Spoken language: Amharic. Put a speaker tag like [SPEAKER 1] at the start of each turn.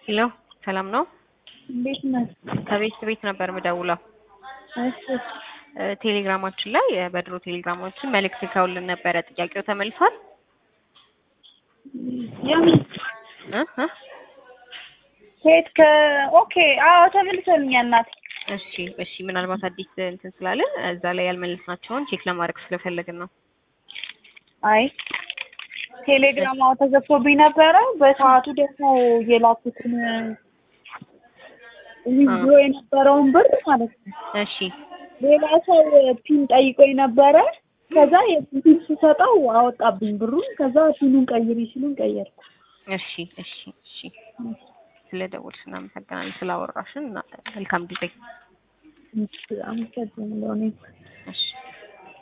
[SPEAKER 1] ሄሎ ሰላም ነው?
[SPEAKER 2] እንዴት ነህ?
[SPEAKER 1] ከቤት ቤት ነበር ምደውለው።
[SPEAKER 2] እሺ
[SPEAKER 1] እ ቴሌግራማችን ላይ እ በድሮ ቴሌግራማችን መልእክት ልከውልን ነበረ። ጥያቄው ተመልሷል?
[SPEAKER 2] የምን
[SPEAKER 1] እ እ
[SPEAKER 2] ሴት ከ ኦኬ አዎ ተመልሶልኛል እናቴ።
[SPEAKER 1] እሺ እሺ ምናልባት አዲስ እንትን ስላለን እዛ ላይ ያልመለስናቸውን ቼክ ለማድረግ ስለፈለግን ነው።
[SPEAKER 2] አይ ቴሌግራም አዎ ተዘግቶብኝ ነበረ። በሰዓቱ ደግሞ የላኩትን ዊዝድሮ የነበረውን ብር ማለት ነው
[SPEAKER 1] እሺ
[SPEAKER 2] ሌላ ሰው ፒን ጠይቆኝ ነበረ። ከዛ የፒን ስሰጠው አወጣብኝ ብሩን። ከዛ ፒኑን ቀይሪ ሲሉን ቀየርኩ።
[SPEAKER 1] እሺ እሺ እሺ ስለ ደወልሽ እናመሰግናለን። ስላወራሽን እና መልካም ጊዜ።
[SPEAKER 2] አመሰግናለሁ እኔም።
[SPEAKER 1] እሺ